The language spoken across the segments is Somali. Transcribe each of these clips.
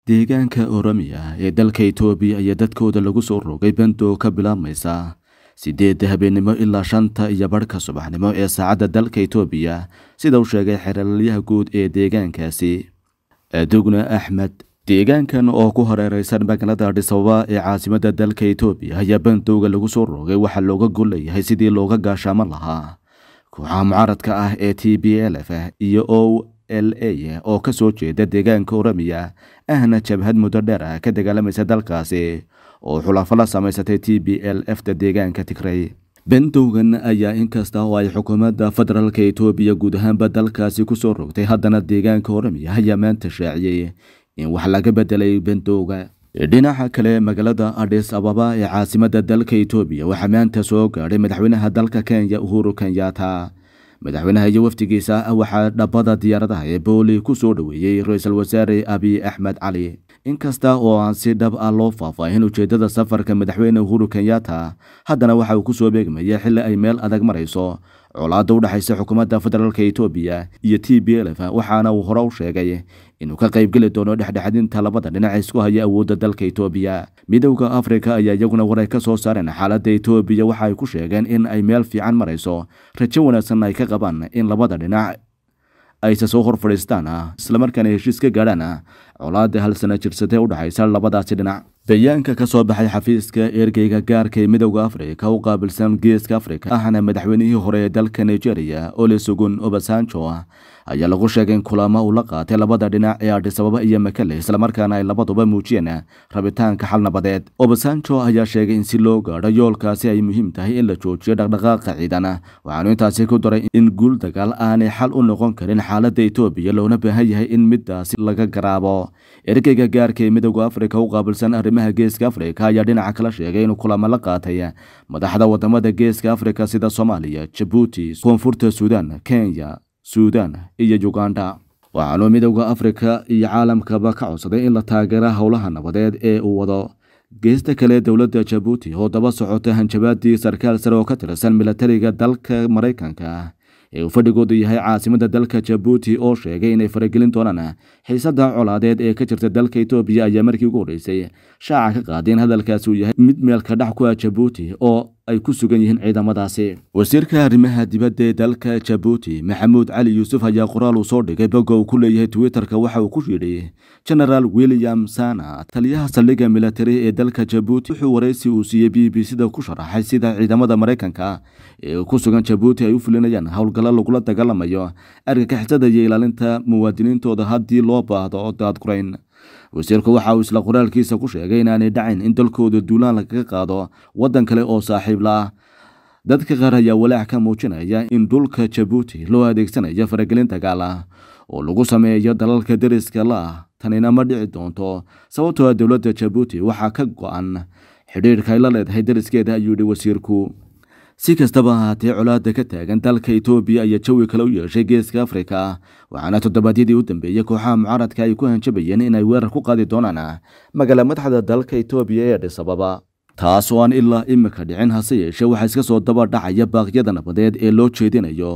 deegaanka oromiya ee dalka itoobiya ayaa dadkooda lagu soo rogay bando ka bilaabmaysa sideedda habeennimo ilaa shanta iyo barhka subaxnimo ee saacadda dalka itoobiya sida uu sheegay xeeralyaha guud ee deegaankaasi adugna axmed deegaankan oo ku hareereysan magaalada adhisababa ee caasimadda dalka itoobiya ayaa bandowga lagu soo rogay waxaa looga golleeyahay sidii looga gaashaaman lahaa kooxaha mucaaradka ah ee t b l f iyo o l a oo ka soo jeeda deegaanka oromiya ahna jabhad muddo dheer ah ka dagaalamaysa dalkaasi oo xulafo la samaysatay t b l f ta deegaanka tigray bandowgan ayaa inkasta oo ay xukuumadda federaalka itoobiya guud ahaanba dalkaasi ku soo rogtay haddana deegaanka oromiya ayaa maanta shaaciyey in wax laga bedelay bandowga dhinaca kale magaalada adhis ababa ee caasimadda dalka itoobiya waxaa maanta soo gaadhay madaxweynaha dalka kenya uhuru kenyatta madaxweynaha iyo wafdigiisa waxaa dhabbada diyaaradaha ee booli ku soo dhoweeyey ra-iisul wasaare abiy axmed cali inkasta oo aan si dhab ah loo faahfaahin ujeeddada safarka madaxweyne uhuru kenyatta haddana waxa uu ku soo beegmaya xilli ay meel adag marayso colaadda u dhexaysa xukuumadda federaalka itoobiya iyo t b l f waxaana uu hore u sheegay inuu ka qaybgeli doono dhexdhexadinta labada dhinac isku haya awoodda dalka itoobiya midowda afrika ayaa iyaguna waray ka soo saareen xaaladda itoobiya waxa ay ku sheegeen in ay meel fiican marayso rajo wanaagsan ay ka qabaan in labada dhinac ayse soo hor fadhiistaan islamarkaana heshiis ka gaadhaan colaadda hal sana jirsatee u dhexaysa labadaasi dhinac bayaanka ka soo baxay xafiiska ergeyga gaarka ee midowda afrika u qaabilsan geeska afrika ahna madaxweynihii hore ee dalka nigeria olesugun obasanjo ayaa lagu sheegay in kulamo uu la qaatay labada dhinac ee adhisababa iyo makale islamarkaana ay labaduba muujiyeen rabitaanka xal nabadeed obasanjo ayaa sheegay in si loo gaadho yoolkaasi ay muhiim tahay in la joojiyo dhaqdhaqaaqa ciidan waxaanu intaasi ku daray in guul dagaal aanay xal u noqon karin xaaladda itoobiya loona baahan yahay in midaasi laga garaabo ergeyga gaarka ee midowda afrika u qaabilsan arrimaha geeska afrika ayaa dhinaca kala sheegay inuu kulamo la qaatay madaxda wadamada geeska afrika sida soomaaliya jabuuti koonfurta suudaan kenya suudaan iyo uganda waxaanuu midowda afrika iyo caalamkaba ka codsaday in la taageera howlaha nabadeed ee uu wado geesta kale dowladda jabuuti oo daba socota hanjabaadii sarkaal sare oo ka tirsan milatariga dalka maraykanka ee uu fadhigoodu yahay caasimadda dalka jabuuti oo sheegay inay faragelin doonaan xiisadda colaadeed ee ka jirta dalka itoobiya ayaa markii ugu horreysay shaaca ka qaaday in hadalkaasi uu yahay mid meelka dhax ku ah jabuuti oo ay ku sugan yihiin ciidamadaasi wasiirka arrimaha dibadda ee dalka jabuuti maxamuud cali yuusuf ayaa qoraal uu soo dhigay bogga uu ku leeyahay twitterka waxa uu ku yidhi genaraal william sana taliyaha saldhigga militari ee dalka jabuuti wuxuu waraysi uu siiyey b b c da ku sharaxay sida ciidamada maraykanka ee ku sugan jabuuti ay u fulinayaan howlgallo lagula dagaalamayo argagixisada iyo ilaalinta muwaadiniintooda haddii loo baahdo daadgurayn wasiirku waxa uu isla qoraalkiisa ku sheegay inaanay dhacin in dalkooda duulaan lagaga qaado waddan kale oo saaxiib la ah dadka qaar ayaa walaac ka muujinaya in dhulka jabuuti loo adeegsanayo faragelin dagaal ah oo lagu sameeyo dalalka deriska la ah tanina ma dhici doonto sababtoo ah dowladda jabuuti waxaa ka go-an xidhiirka ay la leedahay deriskeeda ayuu yidhi wasiirku si kastaba ahaatee colaadda ka taagan dalka itoobiya ayaa jawi kale u yeeshay geeska afrika waxaana toddobaadyadii u dambeeyey kooxaha mucaaradka ay ku hanjabayeen inay weerar ku qaadi doonaan magaala madaxda dalka itoobiya ee adhisababa taas oo aan ilaa imika dhicin hase yeeshee waxaa iska soo daba dhacaya baaqyada nabadeed ee loo jeedinayo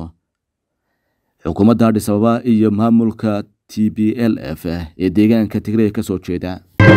xukuumadda adhisababa iyo maamulka t b l f ee deegaanka tigray ka soo jeeda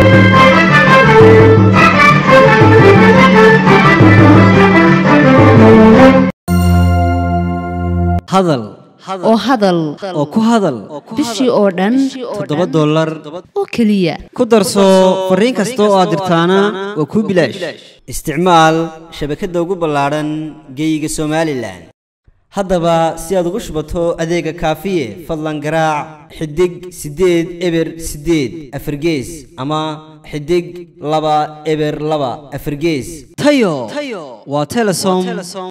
hadal oo hadal oo ku hadal bishii oo dhan toddoba dollar oo keliya ku darso fariin kasta oo aad dirtaana waa kuu bilaash isticmaal shabakadda ugu ballaadhan geeyiga somalilan haddaba si aad ugu shubato adeega kaafiye fadlan garaac xidig siddeed eber siddeed afargees ama xidig laba eber laba afargees tayo waa telesom